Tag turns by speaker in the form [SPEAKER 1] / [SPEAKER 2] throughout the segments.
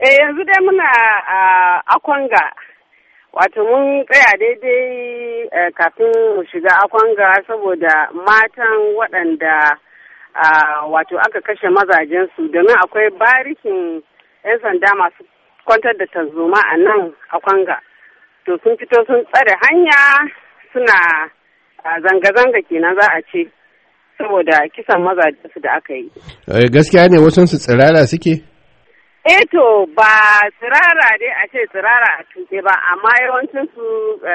[SPEAKER 1] Eh yanzu dai muna a Akwanga. Wato mun tsaya daidai kafin mu shiga Akwanga saboda matan waɗanda wato aka kashe mazajensu domin akwai barikin 'yan sanda masu kwantar da tarzoma a nan Akwanga. To sun fito sun tsare hanya suna zanga-zanga kenan za a ce saboda kisan mazajensu da aka yi.
[SPEAKER 2] Gaskiya ne wasu su tsirara suke?
[SPEAKER 1] Eh to ba tsirara dai a ce tsirara a tuke ba amma yawancin su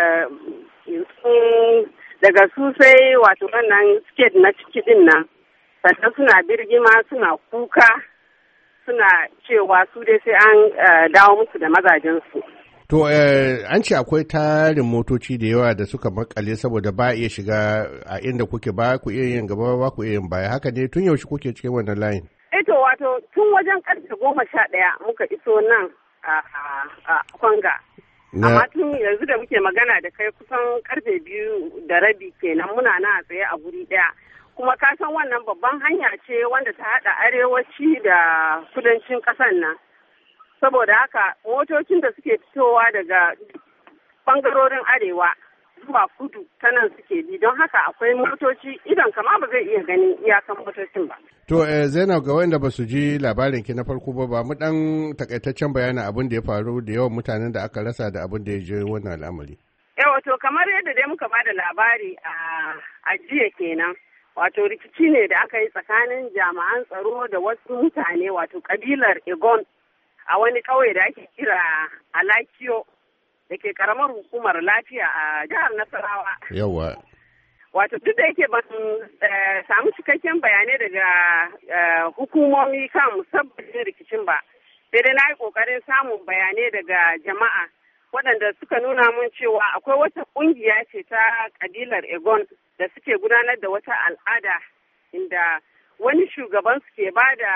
[SPEAKER 1] daga su sai wato wannan skate na ciki din nan sannan suna birgima suna kuka suna cewa su dai sai an dawo musu da mazajensu.
[SPEAKER 2] To an ce akwai tarin motoci da yawa da suka makale saboda ba iya shiga a inda kuke ba ku iya yin gaba ba ku iya yin baya haka ne tun yaushe kuke cikin wannan layin.
[SPEAKER 1] Eto wato tun wajen karfe goma sha ɗaya muka iso nan a Kwanga. Amma tun yanzu da muke magana da kai kusan karfe biyu da rabi kenan muna nan a tsaye a guri ɗaya. Kuma ka san wannan babban hanya ce wanda ta haɗa arewaci da kudancin ƙasar nan. Saboda haka motocin da suke fitowa daga ɓangarorin arewa zuwa kudu ta nan suke bi don haka akwai motoci idan kama ba zai iya ganin iyakan motocin ba.
[SPEAKER 2] To eh, Zainab ga wanda ba su ji labarin ki na farko ba ba mu dan takaitaccen bayanin abin da ya faru da yawan mutanen da aka rasa da abin da ya je wannan al'amari.
[SPEAKER 1] Yawa to kamar yadda dai muka bada labari a jiya kenan. Wato rikici ne da aka yi tsakanin jami'an tsaro da wasu mutane wato kabilar Egon a wani ƙauye da ake kira Alakiyo da ke karamar hukumar lafiya a jihar Nasarawa.
[SPEAKER 2] Yawa.
[SPEAKER 1] Wato duk da yake ban samu cikakken bayanai daga hukumomi kan musabbabin rikicin ba. Sai dai na yi ƙoƙarin samun bayanai daga jama'a waɗanda suka nuna mun cewa akwai wata ƙungiya ce ta ƙabilar Egon da suke gudanar da wata al'ada inda wani shugaban su ke ba da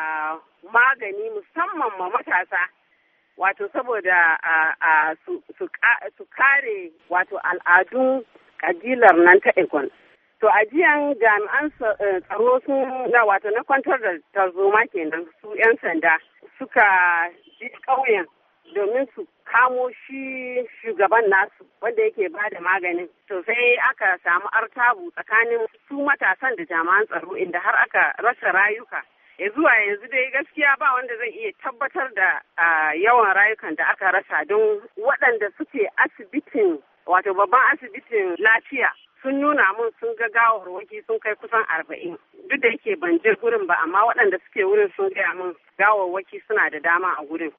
[SPEAKER 1] magani musamman ma matasa. wato saboda su kare wato al'adun kabilar nan ta Egon. To ajiyan jami'an tsaro sun na wato na kwantar da tarzoma kenan su 'yan sanda suka ji ƙauyen domin su kamo shi shugaban nasu wanda yake ba da maganin. To sai aka samu artabu tsakanin su matasan da jami'an tsaro inda har aka rasa rayuka. ya zuwa yanzu dai gaskiya ba wanda zai iya tabbatar da yawan rayukan da aka rasa don waɗanda suke asibitin wato babban asibitin lafiya sun nuna mun sun ga gawarwaki sun kai kusan arba'in duk da yake ban je gurin ba amma waɗanda suke wurin sun gaya mun gawarwaki suna da dama a gurin